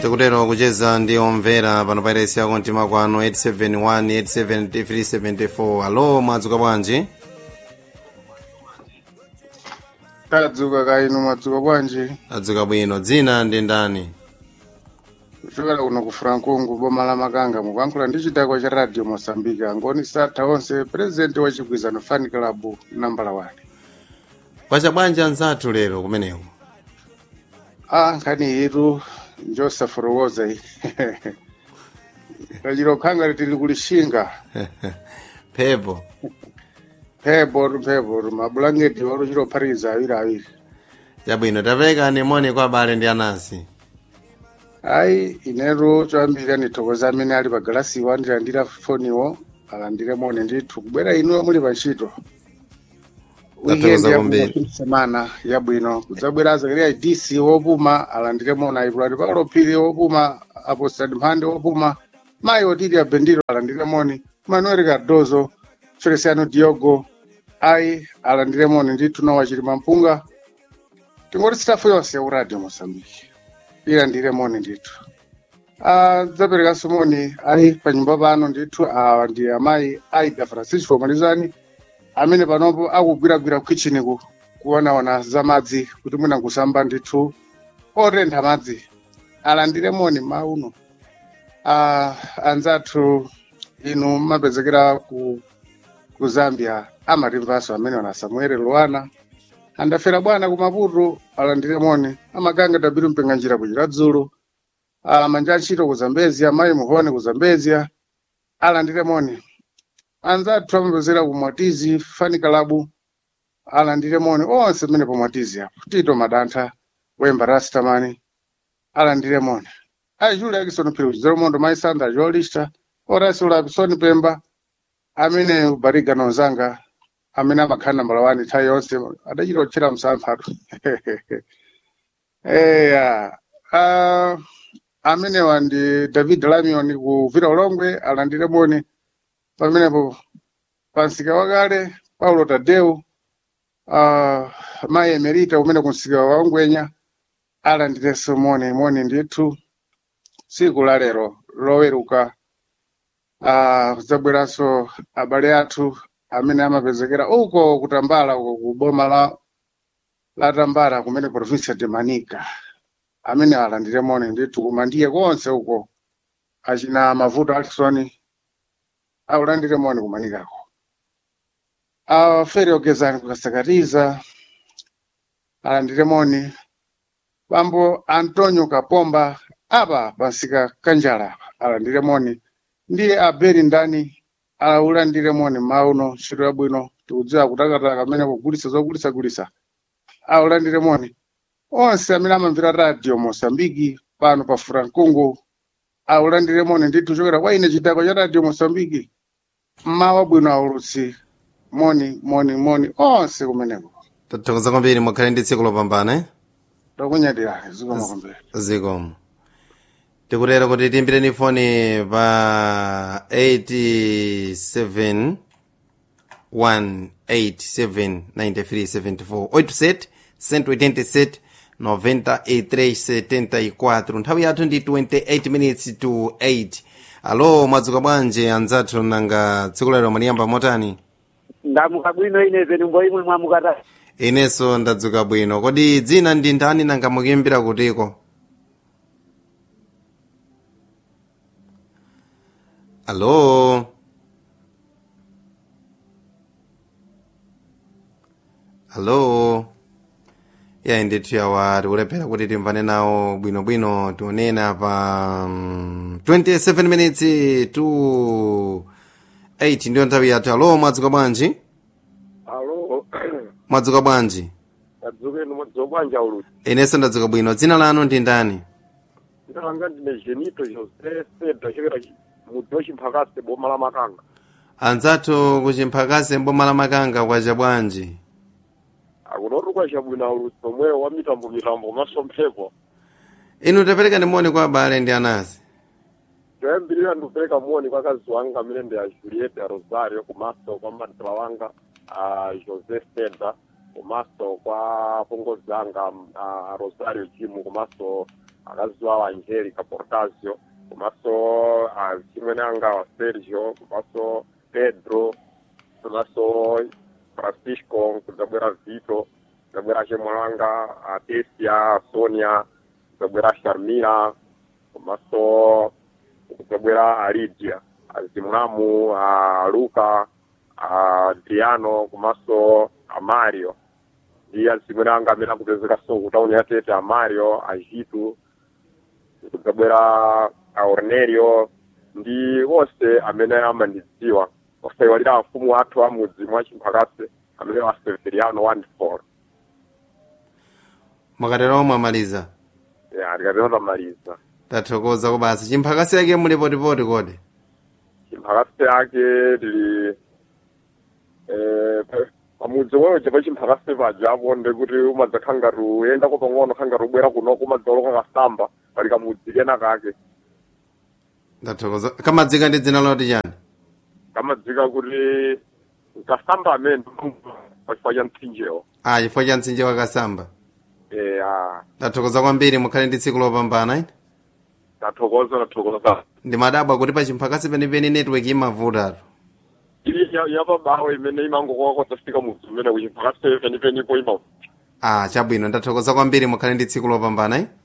tikutero kucheza ndi omvera pano pairesi yako mtima kwano 871 87374 alo mwadzuka bwanji tadzuka kaino mwadzuka bwanji adzuka bwino dzina ndi ndani kuchokera kuno ku francongo boma la makanga mukuyankhula ndi chidakwa cha radio mosambika angoni satha onse purezidenti wa chigwizano fan club nambala 1 kwacha bwanji anzathu lero kumeneko a nkhani yitu njosaforowoza iyi kachiro khanga litili kulishinga phepo mphepo mphepo mabulangeti waluchilophatikiza awiri awiri chabwino taperekani moni kwa abale ndi anasi ayi inetu choyambirira ndithokoza amene ali pagalasiwo andilandira foniwo alandire moni ndithu kubwera inuyo muli pa ntchito Tathokoza weekend kwambiri. yakuma semana yabwino kudzabwera azakaliya dc wopuma alandire moni ayipulati pakalophiri wopuma apostadi mphande wopuma mayi otili abendiro alandire moni manuel cardozo feliciano diogo ayi alandire moni ndithu nawo achilima mpunga tingoti sitafu yonse ya uradio mosambiki ilandire moni ndithu Ah, dzaperekanso moni ali pa nyumba pano ndithu awa ndi amayi aida francisco malizani amene panopo akugwiragwira kukichini ku kuonaona za madzi kuti mwina kusamba ndithu otentha madzi alandire moni mauno ah, anzathu inu mapezekera ku, ku zambia amatimvanso amene wana samuel luana andafera bwana ku maputo alandire moni amaganga dabiru mpenga njira kuchira dzulo Ah, manja achito ku zambezia mayi muhone ku zambezia alandire moni anzathu amapezera ku mwatizi fani kalabu alandire moni onse mmene pa mwatizi apo tito madantha wemba rastamani alandire moni ayi juli akisoni phiri kuchizero mondo mayi sandra jolista orasi ulapisoni pemba amene ubariga nonzanga amene amakhala nambala wani nthawi yonse adachita kutchera msamphatu eya ah, amenewa ndi david lamion ku vira ulongwe alandire moni pamenepo pansika wakale paulo tadeu uh, mayi emerita umene kunsika wa ongwenya alandirenso moni moni ndithu tsiku la lero loweruka uh, zabweranso abale athu amene amapezekera uko kutambala uko ku boma la la tambala kumene provincia de manica amene alandire moni ndithu kumandiye konse uko achina mavuto alsoni aulandire moni kumanikako afere ogezani kukasakatiza alandire moni bambo antonio kapomba apa pansika kanjala apa alandire moni ndiye aberi ndani aulandire moni mauno ntchito yabwino tikudziwa kutakataka amene kugulisa zogulisa-gulisa aulandire moni onse amene amamvera radio mosambiki pano pa frankungu aulandire moni ndithu chokera kwa ine chidakwa cha radio mosambiki mmawa bwino aulutsi moni moni moni onse kumeneko tathokoza kwambiri mukhale ndi tsiku lopambana eh? takunyadirani zikomo kwambiri zikomo tikutero kuti timbireni foni pa 87 187 9374 87 187 9374 nthawi yathu ndi 28 minutes to 8 alo mwadzuka bwanji anzathu nanga tsiku lero mwaliyamba motani ndamuka bwino ine penumbo imwe mwamukata inenso ndadzuka bwino kodi dzina ndi ndani nanga mukuimbira kutiko alo alo ya ndithu yawa tikulephera kuti timvane nawo bwinobwino tionena pa mm, 27 minutes to 8 ndiyo nthawi yathu alo mwadzuka bwanji alo mwadzuka bwanji adzukeni mwadzuka bwanji uluti inenso ndadzuka bwino dzina lanu ndi ndani ndalanga ndine genito jose seda chokera mudzi wachimphakasi boma la makanga anzathu kuchimphakasi mboma la makanga kwacha bwanji akunotukwa chabwino uluti pomweyo wa mitambo mitambo komanso mphepo inu tapereka ndimoni kwa abale ndi anasi toyambirira ndikupereka moni kwa kazi wanga amene ndi a julieta rosario komanso kwa madala wanga a jose seda komanso kwa pongozi anga a rosario jimu komanso akazi wawo angelica portasio komanso achimwene anga wa sergio komanso pedro komanso francisco kudzabwera vito kudzabwera achemwali wanga atesia sonia kudzabwera sharmila komanso kudzabwera alidia azimulamu a luka a adriano komanso a mario ndi azimwene anga amene akupezeka so kutauni yatete a mario a jitu kudzabwera a ornelio ndi onse amene amandidziwa osayiwalira afumu athu amudzi mwa chimphakase amene wa severiano wonderful mwakatero mwamaliza ya ndikatero tamaliza tathokoza kubasa chimphakasi yake muli potipoti kodi chimphakase yake tili eh, pa- pamudzi wewe pa chimphakase paja apo ndekuti umadzakhala ngati uyendako pang'ono khala ngati ubwera kunoko umadzaloka kasamba pali kamudzi kena kake tathokoza kamadzika ndi dzina loti chani kamadzika kuti kasamba amene pachifukwa cha mtsinjewo ah chifukwa cha mtsinje wakasamba eh, ah, tathokoza kwambiri mukhale ndi tsiku lopambana ine tathokoza tathokoza ndimadabwa kuti pa chimphakasi penipeni network imavutatu ili ya- yapabawo imene imangokwako tafika mudzi umene kuchimphakase penipenipo ima ah chabwino ndathokoza kwambiri mukhale ndi tsiku lopambana ine